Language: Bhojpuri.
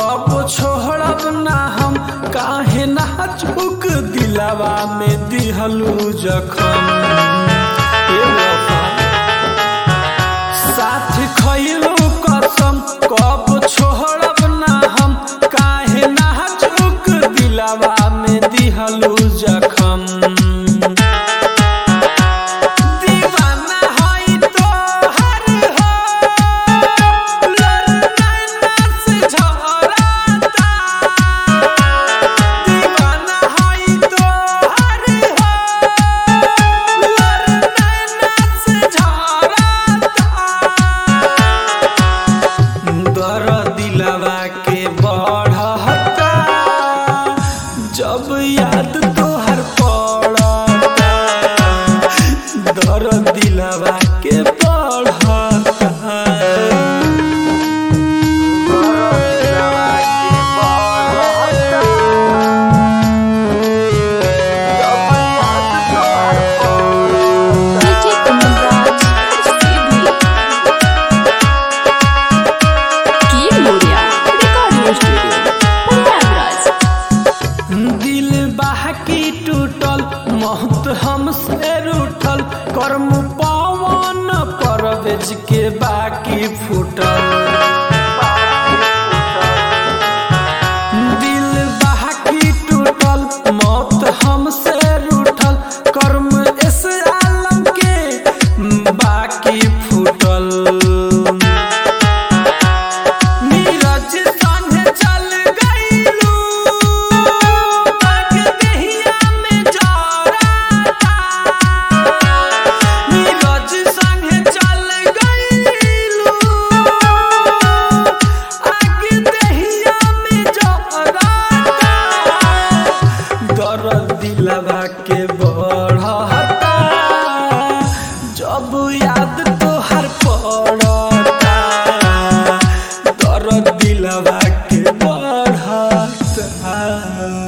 कब छोड़ब ना हम काहे ना चुक दिलावा में दिहलू जखम ए वफा साथ खैलू कसम कब छोड़ब ना हम काहे ना चुक दिलावा में दिहलू जखम दीवाना हई तोहर हो, लड़नैना से झरता। दीवाना हई तोहर हो, लड़नैना से झरता। दर दिलवा के बढ़ता जब याद तोहर पड़ता दर दिलवा के बढ़ता DJ Kamalraj Sydney. Key Moria Recording Studio. Prayagraj. दिल बाकी टूटल महत हमसे रूठल कर्म पवन परवेज के बाकी फूटल दिल बाकी टूटल मौत हमसे रूठल कर्म इस आलम के बाकी फूटल नीरज संगे चल गइलू बाग देहिया में जरता नीरज संगे चल गइलू आग देहिया में जरता दर्द दिलवा के बढ़ता जब याद तोहर पड़ता दर्द दिलवा के बढ़ता